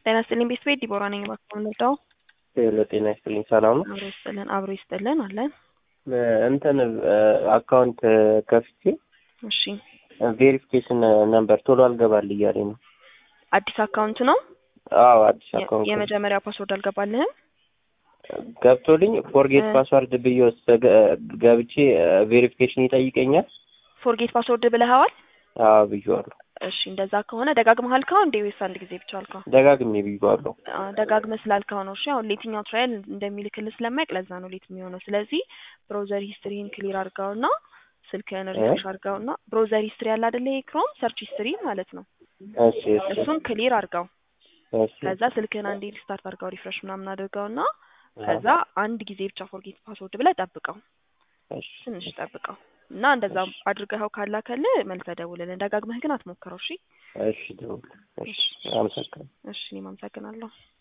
ጤና ይስጥልኝ ቤተሰቤ ዲቦራ ነኝ። እባክዎ ምንወዳው ሄሎ ጤና ይስጥልኝ ሰላም ነው? አብሮ ይስጥልን አብሮ ይስጥልን አለን። እንትን አካውንት ከፍቼ እሺ ቬሪፊኬሽን ነምበር ቶሎ አልገባል እያለኝ ነው። አዲስ አካውንት ነው? አዎ አዲስ የ- አካውንት ነው። የመጀመሪያ ፓስወርድ አልገባልህም? ገብቶልኝ ፎርጌት እ- ፓስዋርድ ብዬ ውስጥ ገብቼ ቬሪፊኬሽን ይጠይቀኛል። ፎርጌት ፓስወርድ ብለኸዋል? አዎ ብዬዋለሁ። እሺ እንደዛ ከሆነ ደጋግመህ አልከው እንዴ ወይስ አንድ ጊዜ ብቻ አልከው? ደጋግሜ ብዬዋለሁ። አ፣ ደጋግመህ ስላልከው ነው። እሺ አሁን ለየትኛው ትራያል እንደሚልክልህ ስለማያውቅ ለዛ ነው ሌት የሚሆነው። ስለዚህ ብሮዘር ሂስትሪን ክሊር አድርገውና ስልክህን ሪፍሬሽ አድርገውና ብሮዘር ሂስትሪ ያለ አይደለ ይሄ ክሮም ሰርች ሂስትሪ ማለት ነው። እሺ እሺ እሱን ክሊር አድርገው። እሺ ከዛ ስልክህን አንዴ ሪስታርት አድርገው ሪፍሬሽ ምናምን አድርገውና ከዛ አንድ ጊዜ ብቻ ፎርጌት ፓስወርድ ብለህ ጠብቀው፣ እሺ ትንሽ ጠብቀው እና እንደዛ አድርገኸው ካላከልህ መልሰህ ደውልልን። ደጋግመህ ግን አትሞክረው። እሺ እሺ ደውል። እሺ አመሰግናለሁ። እሺ እኔም አመሰግናለሁ።